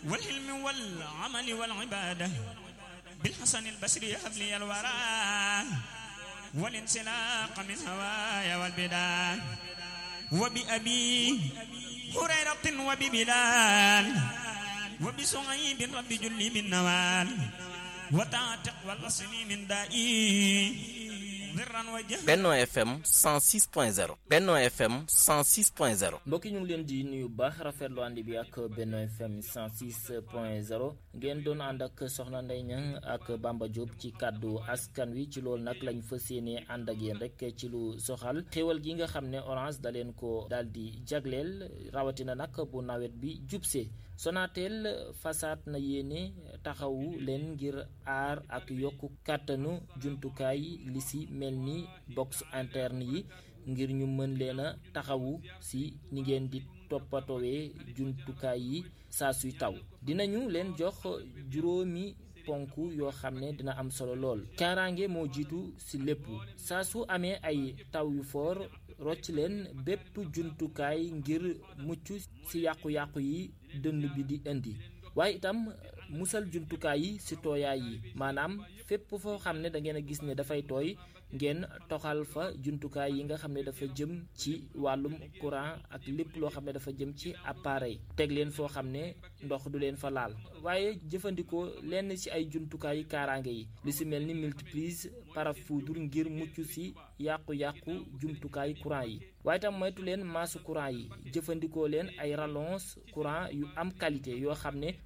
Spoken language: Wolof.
والعلم والعمل والعبادة بالحسن البصري هب لي الورى والانسلاق من هوايا والبدان وبأبي هريرة وببلال وبسعيد رب جلي من نوال وتعتق والوصل من دائي Benno FM 106.0 Benno FM 106.0 mbokki ñu ngi leen di nuyu baax rafetlu ànd bi ak Benno FM 106.0 ngeen doon ànd ak Soxna Ndeye Niang ak Bamba Diop ci kàddu askan wi ci loolu nag lañ fas yéene ànd ak yéen rek ci lu soxal xéewal gi nga xam ne Orange da leen ko daal di jagleel rawatina nag bu nawet bi jubsee Sonatel fasaat na yéene taxawu leen ngir aar ak yokk kàttanu jumtukaay li si mel ni box interne yi ngir ñu mën leen a taxawu si ni ngeen di toppatoowee jumtukaay yi saa suy taw dinañu leen jox juróomi ponk yoo xam ne dina am solo lool kaaraange moo jiitu si lépp saa su amee ay taw yu foor rocc leen bépp jumtukaay ngir mucc ci yàqu-yàqu yi dënn bi di indi waaye itam musal jumtukaay yi ci tooyaay yi maanaam fépp foo xam ne da ngeen a gis ne dafay tooy ngeen toxal fa jumtukaay yi nga xam ne dafa jëm ci wàllum courant ak lépp loo xam ne dafa jëm ci appareil teg leen foo xam ne ndox du leen fa laal waaye jëfandikoo lenn ci ay jumtukaay yi kaaraange yi li ci mel ni multiprise parafoudre ngir mucc ci yàqu-yàqu jumtukaay courant yi waaye itam moytu leen maasu courant yi jëfandikoo leen ay rallonge courant yu am qualité yoo xam ne